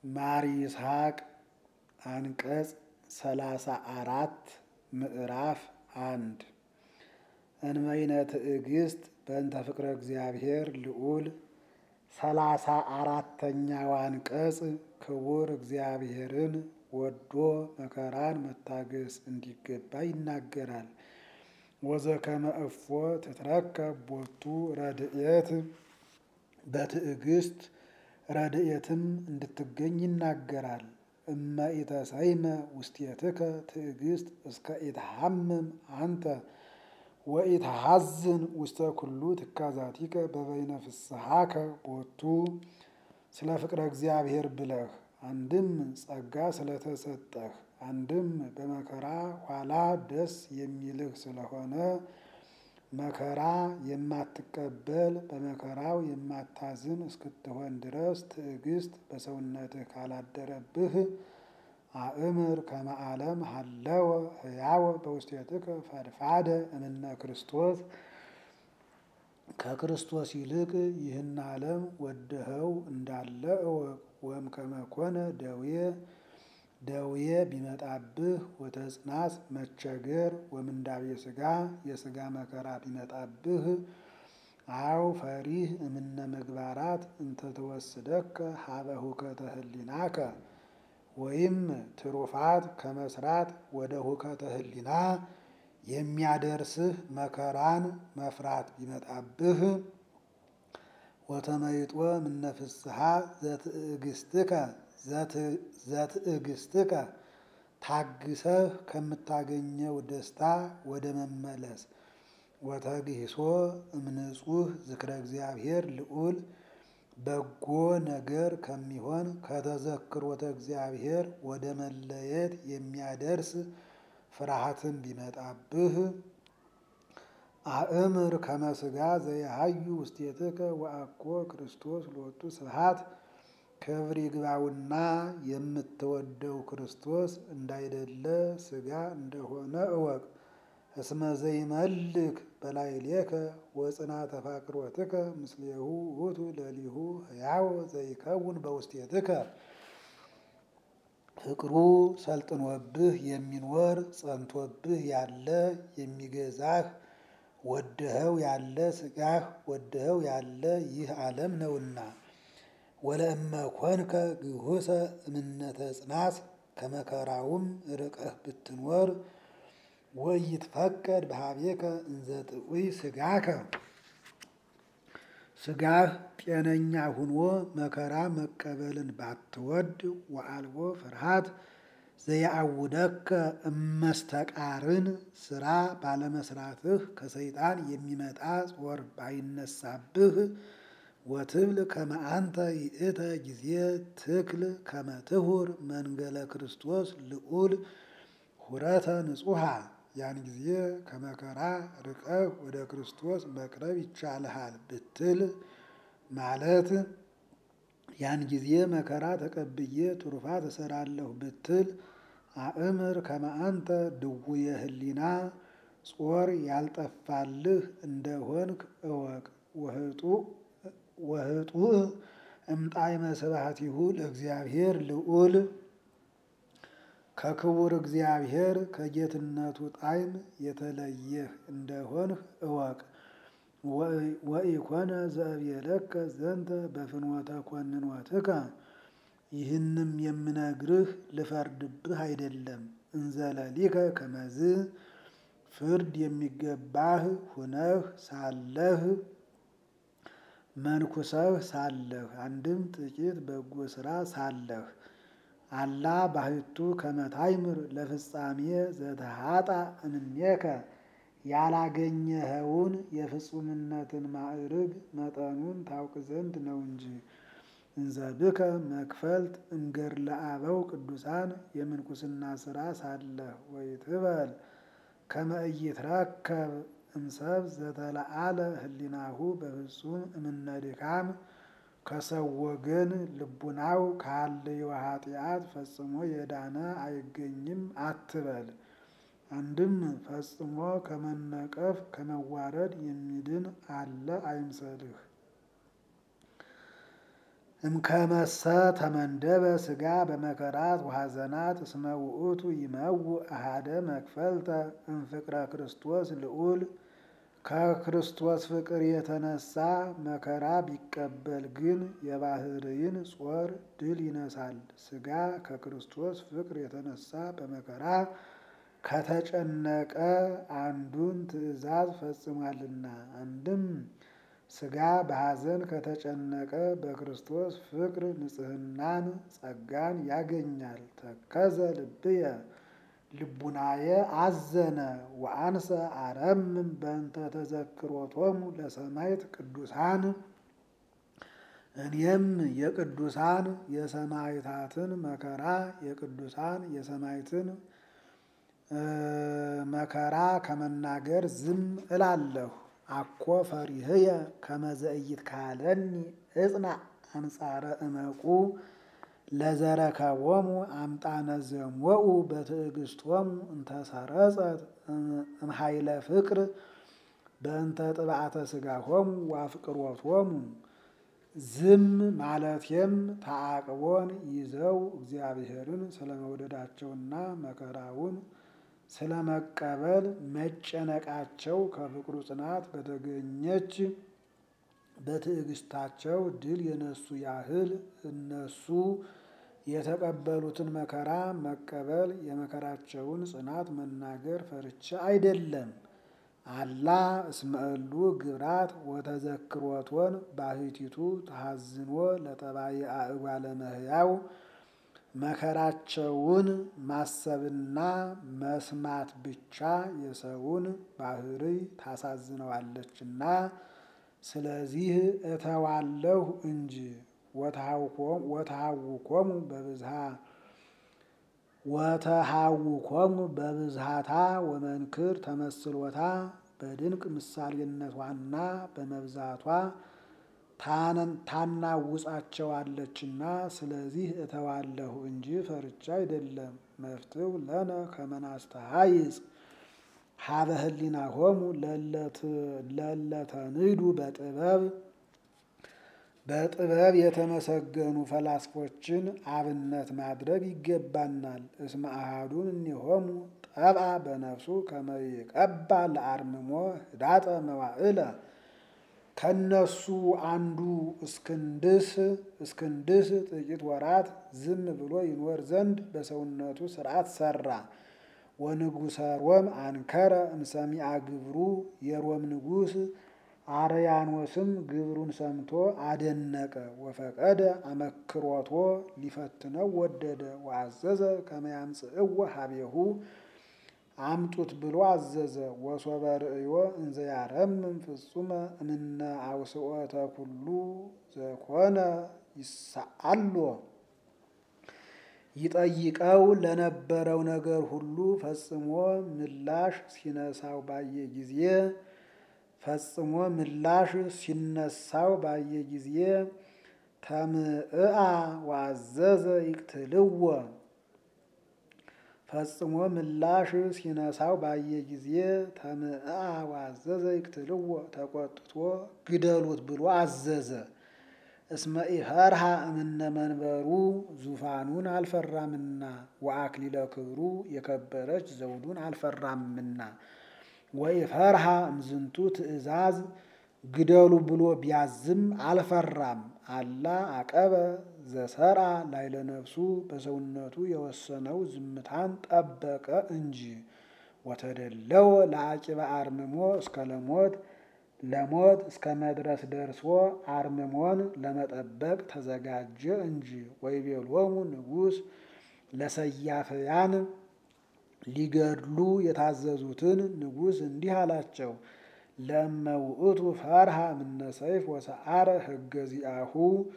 ማር ይስሐቅ አንቀጽ ሰላሳ አራት ምዕራፍ አንድ እንበይነ ትዕግስት በእንተ ፍቅረ እግዚአብሔር ልዑል ሰላሳ አራተኛው አንቀጽ ክቡር እግዚአብሔርን ወዶ መከራን መታገስ እንዲገባ ይናገራል። ወዘከመ እፎ ትትረከብ ቦቱ ረድኤት በትዕግስት ረድኤትም እንድትገኝ ይናገራል። እመ ኢተሰይመ ውስቴትከ ትዕግስት እስከ ኢትሐምም አንተ ወኢትሐዝን ውስተ ኩሉ ትካዛቲከ በበይነ ፍስሐከ ቦቱ ስለ ፍቅረ እግዚአብሔር ብለህ አንድም ጸጋ ስለተሰጠህ አንድም በመከራ ኋላ ደስ የሚልህ ስለሆነ መከራ የማትቀበል በመከራው የማታዝን እስክትሆን ድረስ ትዕግስት በሰውነትህ ካላደረብህ አእምር ከመ ዓለም ሀለወ ሕያወ በውስቴትከ ፈድፋደ እምነ ክርስቶስ ከክርስቶስ ይልቅ ይህን ዓለም ወደኸው እንዳለ እወቅ። ወም ከመኮነ ደዌ ደዌ ቢመጣብህ ወተጽናት መቸገር ወምንዳቤ ሥጋ የሥጋ መከራ ቢመጣብህ አው ፈሪህ እምነ ምግባራት እንተ ተወስደከ ሀበ ሁከተ ህሊናከ ወይም ትሩፋት ከመስራት ወደ ሁከተ ህሊና የሚያደርስህ መከራን መፍራት ቢመጣብህ ወተመይጦ እምነ ፍስሐ ዘትዕግስትከ ዘትዕግስትከ ታግሰህ ከምታገኘው ደስታ ወደ መመለስ ወተግሂሶ እምንጹህ ዝክረ እግዚአብሔር ልዑል በጎ ነገር ከሚሆን ከተዘክሮተ እግዚአብሔር ወደ መለየት የሚያደርስ ፍርሃትን ቢመጣብህ አእምር ከመ ሥጋ ዘየሃዩ ውስቴትከ ወአኮ ክርስቶስ ሎቱ ስብሐት ክብር ይግባውና የምትወደው ክርስቶስ እንዳይደለ ሥጋ እንደሆነ እወቅ። እስመ ዘይመልክ በላዕሌከ ወጽና ተፋቅሮትከ ምስሌሁ ውእቱ ለሊሁ ሕያው ዘይከውን በውስቴትከ ፍቅሩ ሰልጥኖብህ የሚኖር ጸንቶብህ ያለ የሚገዛህ ወደኸው ያለ ሥጋህ ወደኸው ያለ ይህ ዓለም ነውና። ወለእመ ኮንከ ግሁሰ እምነተ ጽናት ከመከራውም ርቀህ ብትኖር ወኢይትፈቀድ በኀቤከ እንዘ ጥዑይ ሥጋከ ሥጋህ ጤነኛ ሁኖ መከራ መቀበልን ባትወድ ወአልቦ ፍርሃት ዘየአውደከ እመስተቃርን ስራ ባለመስራትህ ከሰይጣን የሚመጣ ጾር ባይነሳብህ ወትብል ከመ አንተ ይእተ ጊዜ ትክል ከመ ትሁር መንገለ ክርስቶስ ልዑል ሁረተ ንጹሃ ያን ጊዜ ከመከራ ርቀህ ወደ ክርስቶስ መቅረብ ይቻልሃል ብትል ማለት ያን ጊዜ መከራ ተቀብዬ ትሩፋት እሰራለሁ ብትል አእምር ከመ አንተ ድውየ ህሊና ጾር ያልጠፋልህ እንደሆንክ እወቅ። ወህጡእ እምጣዕመ ስብሐቲሁ ለእግዚአብሔር ልዑል ከክቡር እግዚአብሔር ከጌትነቱ ጣዕም የተለየህ እንደሆንህ እወቅ። ወኢኮነ ዘእብየለከ ዘንተ በፍኖተ ኮንኖትከ ይህንም የምነግርህ ልፈርድብህ አይደለም። እንዘለሊከ ከመዝ ፍርድ የሚገባህ ሁነህ ሳለህ መንኩሰህ ሳለህ አንድም ጥቂት በጎ ስራ ሳለህ አላ ባሕቱ ከመ ታይምር ለፍጻሜ ዘተሃጣ እምኔከ ያላገኘኸውን የፍጹምነትን ማዕርግ መጠኑን ታውቅ ዘንድ ነው እንጂ። እንዘብከ መክፈልት እምገድለ አበው ቅዱሳን የምንኩስና ስራ ሳለህ ወይትበል ከመ ኢይትረከብ እምሰብ ዘተለዓለ ህሊናሁ በፍጹም እምነ ድካም ከሰው ወገን ልቡናው ካለየው ኃጢአት ፈጽሞ የዳነ አይገኝም አትበል። አንድም ፈጽሞ ከመነቀፍ ከመዋረድ የሚድን አለ አይምሰልህ። እምከመሰ ተመንደበ ሥጋ በመከራት ወሐዘናት እስመ ውእቱ ይመውእ አሐደ መክፈልተ እምፍቅረ ክርስቶስ ልዑል ከክርስቶስ ፍቅር የተነሳ መከራ ቢቀበል ግን የባህርይን ጾር ድል ይነሳል። ሥጋ ከክርስቶስ ፍቅር የተነሳ በመከራ ከተጨነቀ አንዱን ትእዛዝ ፈጽሟልና። አንድም ሥጋ በሐዘን ከተጨነቀ በክርስቶስ ፍቅር ንጽሕናን ጸጋን ያገኛል። ተከዘ ልብየ ልቡናየ አዘነ ወአንሰ አረምም በእንተ ተዘክሮቶሙ ለሰማዕት ቅዱሳን እኔም የቅዱሳን የሰማዕታትን መከራ የቅዱሳን የሰማዕትን መከራ ከመናገር ዝም እላለሁ። አኮ ፈሪህየ ከመ ዘኢይትካለኒ እጽና አንጻረ እመቁ ለዘረከቦሙ አምጣነ ዘሞኡ በትዕግስቶሙ እንተሰረጸት እምኃይለ ፍቅር በእንተ ጥብዓተ ሥጋሆሙ ወአፍቅሮቶሙ። ዝም ማለቴም ተዓቅቦን ይዘው እግዚአብሔርን ስለመውደዳቸውና መከራውን ስለመቀበል መጨነቃቸው ከፍቅሩ ጽናት በተገኘች በትዕግስታቸው ድል የነሱ ያህል እነሱ የተቀበሉትን መከራ መቀበል የመከራቸውን ጽናት መናገር ፈርቻ አይደለም። አላ እስመ እሉ ግብራት ወተዘክሮቶን ባሕቲቱ ተሐዝኖ ለጠባየ አእጓለ እመሕያው መከራቸውን ማሰብና መስማት ብቻ የሰውን ባሕርይ ታሳዝነዋለችና ስለዚህ እተዋለሁ እንጂ ወተሃውኮሙ በብዝሃ ወተሃውኮሙ በብዝሃታ ወመንክር ተመስሎታ በድንቅ ምሳሌነቷና በመብዛቷ ታናውጻቸዋለችና ስለዚህ እተዋለሁ እንጂ ፈርቻ አይደለም። መፍትው ለነ ከመናስተሃይጽ ሀበ ህሊናሆሙ ለለተንዱ በጥበብ በጥበብ የተመሰገኑ ፈላስፎችን አብነት ማድረግ ይገባናል። እስመ አሐዱን እኒሆሙ ጠብአ በነፍሱ ከመ ይቀባ ለአርምሞ ህዳጠ መዋዕለ ከነሱ አንዱ እስክንድስ እስክንድስ ጥቂት ወራት ዝም ብሎ ይኖር ዘንድ በሰውነቱ ሥርዓት ሰራ። ወንጉሰ ሮም አንከረ እምሰሚዐ ግብሩ የሮም ንጉሥ አርያኖስም ግብሩን ሰምቶ አደነቀ። ወፈቀደ አመክሮቶ ሊፈትነው ወደደ። ወአዘዘ ከመ ያምጽእዎ ሀቤሁ አምጡት ብሎ አዘዘ። ወሶበ ርእዮ እንዘ ያረምም ፍጹመ እምነ አውስኦተ ኩሉ ዘኮነ ይሰአሎ ይጠይቀው ለነበረው ነገር ሁሉ ፈጽሞ ምላሽ ሲነሳው ባየ ጊዜ ፈጽሞ ምላሽ ሲነሳው ባየ ጊዜ ተምዕአ ወአዘዘ ይቅትልዎ ፈጽሞ ምላሽ ሲነሳው ባየ ጊዜ ተምዕአ ወአዘዘ ይቅትልዎ ተቆጥቶ ግደሉት ብሎ አዘዘ። እስመ ኢፈርሃ እምነ መንበሩ ዙፋኑን አልፈራምና ወአክሊለ ክብሩ የከበረች ዘውዱን አልፈራምና ወኢፈርሃ እምዝንቱ ትእዛዝ ግደሉ ብሎ ቢያዝም አልፈራም። አላ አቀበ ዘሰርአ ላይለ ነፍሱ በሰውነቱ የወሰነው ዝምታን ጠበቀ እንጂ ወተደለወ ለአቂበ አርምሞ እስከ ለሞት ለሞት እስከ መድረስ ደርሶ አርምሞን ለመጠበቅ ተዘጋጀ እንጂ ወይቤሎሙ ንጉሥ ለሰያፍያን ሊገድሉ የታዘዙትን ንጉሥ እንዲህ አላቸው። ለእመ ውእቱ ፈርሃ እምነ ሰይፍ ወሰዓረ ሕገ ዚአሁ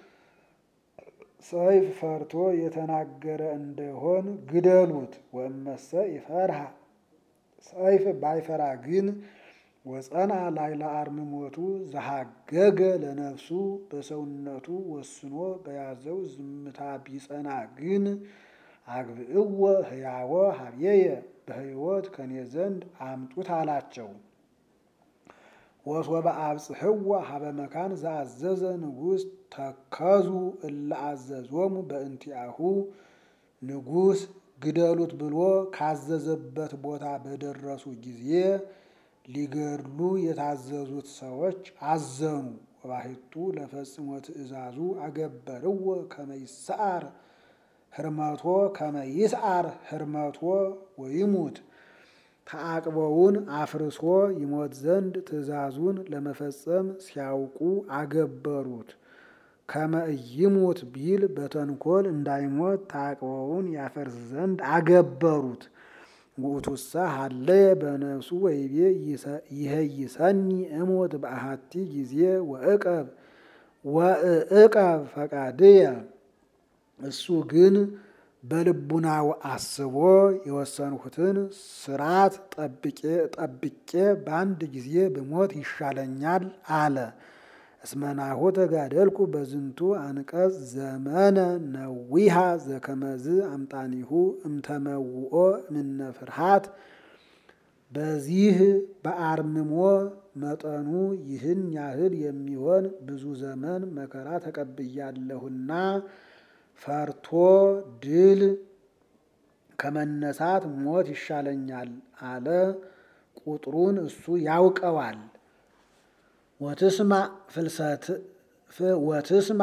ሰይፍ ፈርቶ የተናገረ እንደሆን ግደሉት። ወእመሰ ይፈርሃ ሰይፍ ባይፈራ ግን ወጸንዐ ላዕለ አርምሞቱ ዘሐገገ ለነፍሱ በሰውነቱ ወስኖ በያዘው ዝምታ ቢጸና ግን አግብእዎ ሕያወ ሀብዬየ በሕይወት ከኔ ዘንድ አምጡት አላቸው። ወሶበ አብጽሕዎ ሀበ መካን ዘአዘዘ ንጉሥ ተከዙ እለ አዘዞሙ በእንቲአሁ ንጉሥ ግደሉት ብሎ ካዘዘበት ቦታ በደረሱ ጊዜ ሊገድሉ የታዘዙት ሰዎች አዘኑ። ወባሕቱ ለፈጽሞ ትእዛዙ አገበርዎ ከመ ይስዓር ህርመቶ ከመ ይስዓር ህርመቶ ወይሙት ተዓቅበውን አፍርሶ ይሞት ዘንድ ትእዛዙን ለመፈጸም ሲያውቁ አገበሩት። ከመ ኢይሙት ቢል በተንኮል እንዳይሞት ተዓቅበውን ያፈርስ ዘንድ አገበሩት። ውእቱሰ ሀለየ በነፍሱ ወይቤ ይሄይሰኒ እሞት በአሐቲ ጊዜ ወእቀብ ወእቀብ ፈቃድየ እሱ ግን በልቡናው አስቦ የወሰንሁትን ስርዓት ጠብቄ በአንድ ጊዜ ብሞት ይሻለኛል አለ። እስመናሁ ተጋደልኩ በዝንቱ አንቀጽ ዘመነ ነዊሃ ዘከመዝ አምጣኒሁ እምተመውኦ እምነ ፍርሃት በዚህ በአርምሞ መጠኑ ይህን ያህል የሚሆን ብዙ ዘመን መከራ ተቀብያለሁና ፈርቶ ድል ከመነሳት ሞት ይሻለኛል አለ። ቁጥሩን እሱ ያውቀዋል። ወትስማ ፍልሰት ወትስማ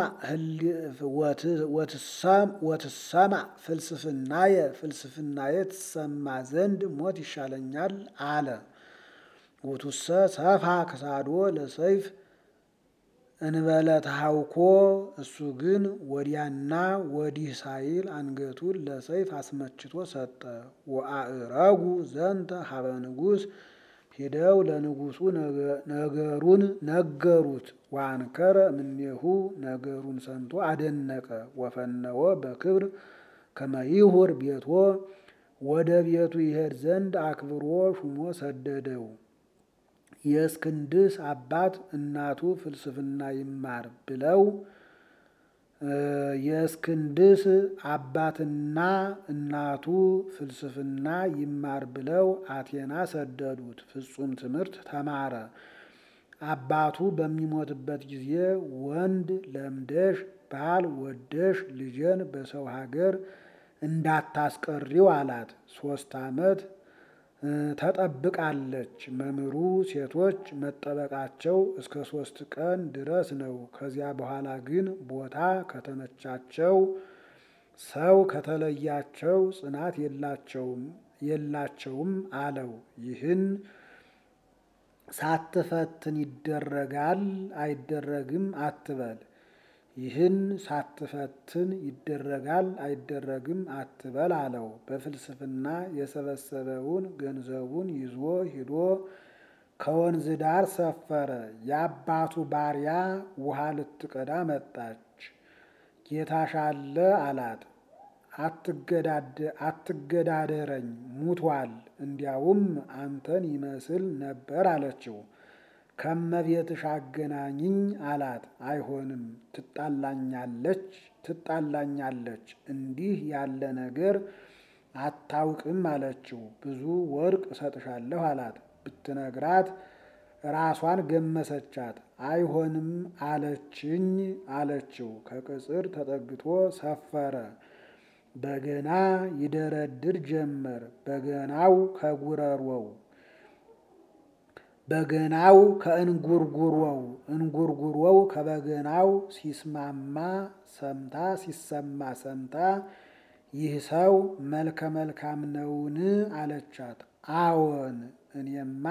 ወትሰማ ፍልስፍናየ ፍልስፍናየ ትሰማ ዘንድ ሞት ይሻለኛል አለ። ውቱሰ ሰፋ ክሳዶ ለሰይፍ እንበለ ተሃውኮ እሱ ግን ወዲያና ወዲህ ሳይል አንገቱን ለሰይፍ አስመችቶ ሰጠ። ወአእረጉ ዘንተ ሀበ ንጉሥ ሂደው ለንጉሱ ነገሩን ነገሩት። ወአንከረ እምኔሁ ነገሩን ሰምቶ አደነቀ። ወፈነወ በክብር ከመ ይሁር ቤቶ ወደ ቤቱ ይሄድ ዘንድ አክብሮ ሹሞ ሰደደው። የእስክንድስ አባት እናቱ ፍልስፍና ይማር ብለው የእስክንድስ አባትና እናቱ ፍልስፍና ይማር ብለው አቴና ሰደዱት። ፍጹም ትምህርት ተማረ። አባቱ በሚሞትበት ጊዜ ወንድ ለምደሽ ባል ወደሽ ልጄን በሰው ሀገር እንዳታስቀሪው አላት። ሶስት ዓመት ተጠብቃለች። መምህሩ ሴቶች መጠበቃቸው እስከ ሶስት ቀን ድረስ ነው። ከዚያ በኋላ ግን ቦታ ከተመቻቸው ሰው ከተለያቸው ጽናት የላቸውም አለው። ይህን ሳትፈትን ይደረጋል አይደረግም አትበል። ይህን ሳትፈትን ይደረጋል አይደረግም አትበል አለው። በፍልስፍና የሰበሰበውን ገንዘቡን ይዞ ሂዶ ከወንዝ ዳር ሰፈረ። የአባቱ ባሪያ ውሃ ልትቀዳ መጣች። ጌታሻለ አላት። አትገዳደረኝ ሙቷል፣ እንዲያውም አንተን ይመስል ነበር አለችው። ከመቤትሽ አገናኝኝ አላት። አይሆንም፣ ትጣላኛለች ትጣላኛለች እንዲህ ያለ ነገር አታውቅም አለችው። ብዙ ወርቅ እሰጥሻለሁ አላት። ብትነግራት ራሷን ገመሰቻት። አይሆንም አለችኝ አለችው። ከቅጽር ተጠግቶ ሰፈረ። በገና ይደረድር ጀመር። በገናው ከጉረሮው በገናው ከእንጉርጉሮው እንጉርጉሮው ከበገናው ሲስማማ ሰምታ ሲሰማ ሰምታ ይህ ሰው መልከ መልካም ነውን? አለቻት። አዎን እኔማ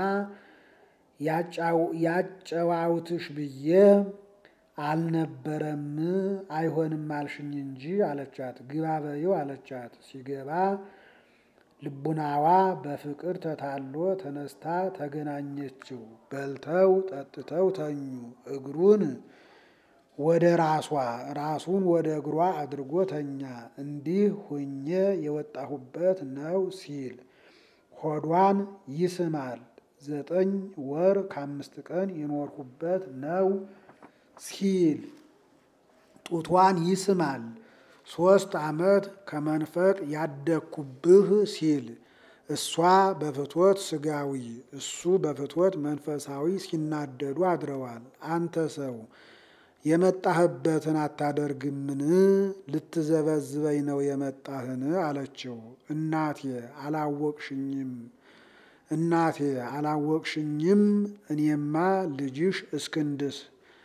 ያጨዋውትሽ ብዬ አልነበረም አይሆንም አልሽኝ እንጂ አለቻት። ግባ በይው አለቻት። ሲገባ ልቡናዋ በፍቅር ተታሎ ተነስታ ተገናኘችው። በልተው ጠጥተው ተኙ። እግሩን ወደ ራሷ ራሱን ወደ እግሯ አድርጎ ተኛ። እንዲህ ሆኜ የወጣሁበት ነው ሲል ሆዷን ይስማል። ዘጠኝ ወር ከአምስት ቀን የኖርሁበት ነው ሲል ጡቷን ይስማል። ሶስት ዓመት ከመንፈቅ ያደግኩብህ ሲል እሷ በፍትወት ስጋዊ እሱ በፍትወት መንፈሳዊ ሲናደዱ አድረዋል። አንተ ሰው የመጣህበትን አታደርግምን? ልትዘበዝበኝ ነው የመጣህን? አለችው። እናቴ አላወቅሽኝም እናቴ አላወቅሽኝም? እኔማ ልጅሽ እስክንድስ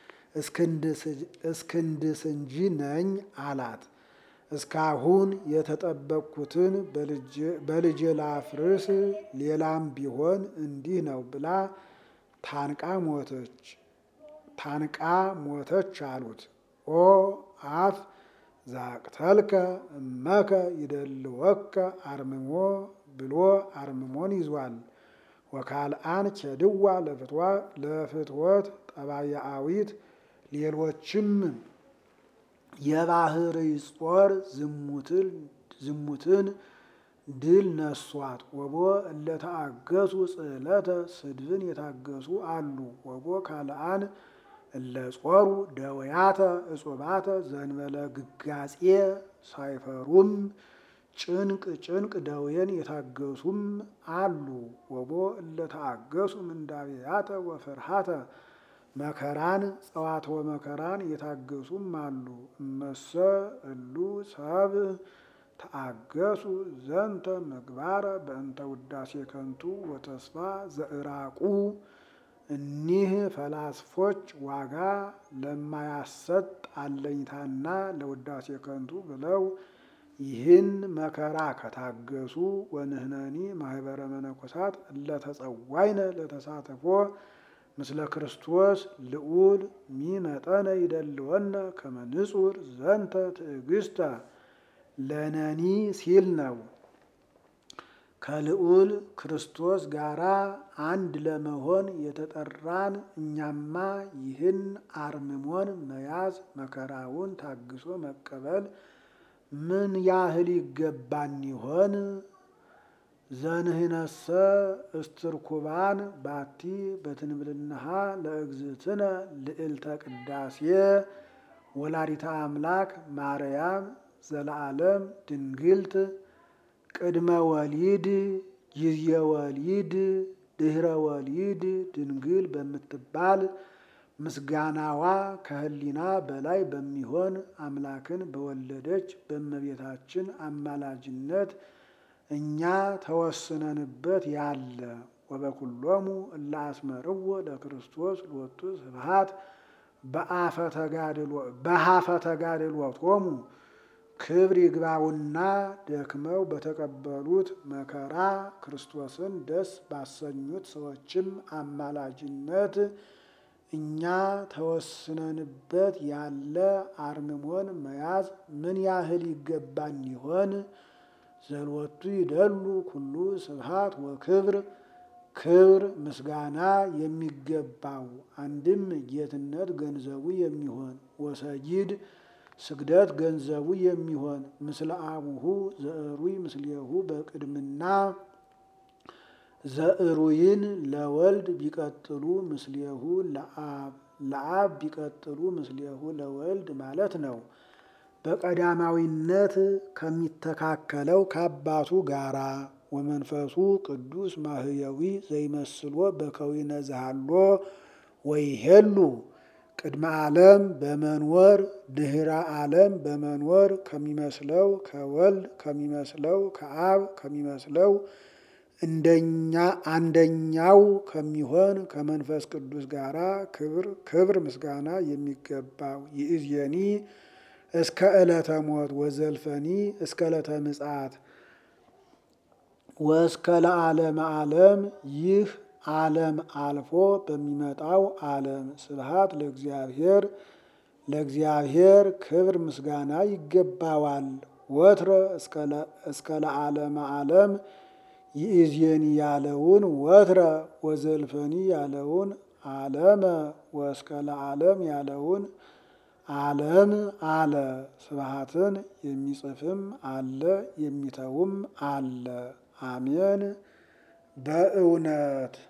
እስክንድስ እንጂ ነኝ አላት። እስካሁን የተጠበቅኩትን በልጄ ላፍርስ፣ ሌላም ቢሆን እንዲህ ነው ብላ ታንቃ ሞተች ታንቃ ሞተች አሉት። ኦ አፍ ዛቅተልከ እመከ ይደልወከ አርምሞ ብሎ አርምሞን ይዟል። ወካልአን ኬድዋ ለፍትወት ጠባያዊት ሌሎችም የባህርይ ጾር ዝሙትን ድል ነሷት። ወቦ እለተአገሱ ጽዕለተ ስድብን የታገሱ አሉ። ወቦ ካልአን እለ ጾሩ ደወያተ እጹባተ ዘንበለ ግጋጼ ሳይፈሩም ጭንቅ ጭንቅ ደዌን የታገሱም አሉ። ወቦ እለተአገሱ ምንዳቤያተ ወፍርሃተ መከራን ጸዋትወ መከራን የታገሱም አሉ። እመሰ እሉ ሰብ ተአገሱ ዘንተ ምግባረ በእንተ ውዳሴ ከንቱ ወተስፋ ዘእራቁ እኒህ ፈላስፎች ዋጋ ለማያሰጥ አለኝታና ለውዳሴ ከንቱ ብለው ይህን መከራ ከታገሱ ወንህነኒ ማህበረ መነኮሳት እለተጸዋይነ ለተሳተፎ ምስለ ክርስቶስ ልዑል ሚመጠነ ይደልወነ ከመንጹር ዘንተ ትዕግስተ ለነኒ ሲል ነው። ከልዑል ክርስቶስ ጋራ አንድ ለመሆን የተጠራን እኛማ ይህን አርምሞን መያዝ መከራውን ታግሶ መቀበል ምን ያህል ይገባን ይሆን? ዘንህነሰ እስትርኩባን ባቲ በትንብልናሃ ለእግዝእትነ ልዕልተ ቅዳሴ ወላዲተ አምላክ ማርያም ዘለዓለም ድንግልት ቅድመ ወሊድ ጊዜ ወሊድ ድህረ ወሊድ ድንግል በምትባል ምስጋናዋ ከህሊና በላይ በሚሆን አምላክን በወለደች በእመቤታችን አማላጅነት እኛ ተወስነንበት ያለ ወበኩሎሙ እለ አስመርዎ ለክርስቶስ ሎቱ ስብሐት በሀፈ ተጋድሎቶሙ ክብር ይግባውና ደክመው በተቀበሉት መከራ ክርስቶስን ደስ ባሰኙት ሰዎችም አማላጅነት እኛ ተወስነንበት ያለ አርምሞን መያዝ ምን ያህል ይገባን ይሆን? ዘልወቱ ይደሉ ኩሉ ስብሐት ወክብር ክብር ምስጋና የሚገባው አንድም ጌትነት ገንዘቡ የሚሆን ወሰጊድ ስግደት ገንዘቡ የሚሆን ምስለ አቡሁ ዘእሩይ ምስሌሁ በቅድምና ዘእሩይን ለወልድ ቢቀጥሉ ምስሌሁ ለአብ ለአብ ቢቀጥሉ ምስሌሁ ለወልድ ማለት ነው። በቀዳማዊነት ከሚተካከለው ከአባቱ ጋራ ወመንፈሱ ቅዱስ ማህየዊ ዘይመስሎ በከዊነ ዘሃሎ ወይሄሉ ቅድመ ዓለም በመንወር ድህረ ዓለም በመንወር ከሚመስለው ከወልድ ከሚመስለው ከአብ ከሚመስለው እንደኛ አንደኛው ከሚሆን ከመንፈስ ቅዱስ ጋራ ክብር ክብር ምስጋና የሚገባው ይእዜኒ እስከ ዕለተ ሞት ወዘልፈኒ እስከ ዕለተ ምጽአት ወእስከ ለዓለመ ዓለም ይህ ዓለም አልፎ በሚመጣው ዓለም ስብሐት ለእግዚአብሔር ለእግዚአብሔር ክብር ምስጋና ይገባዋል። ወትረ እስከ ለዓለመ ዓለም ይእዜኒ ያለውን ወትረ ወዘልፈኒ ያለውን ዓለመ ወእስከ ለዓለም ያለውን ዓለም አለ። ስብሐትን የሚጽፍም አለ የሚተውም አለ። አሜን በእውነት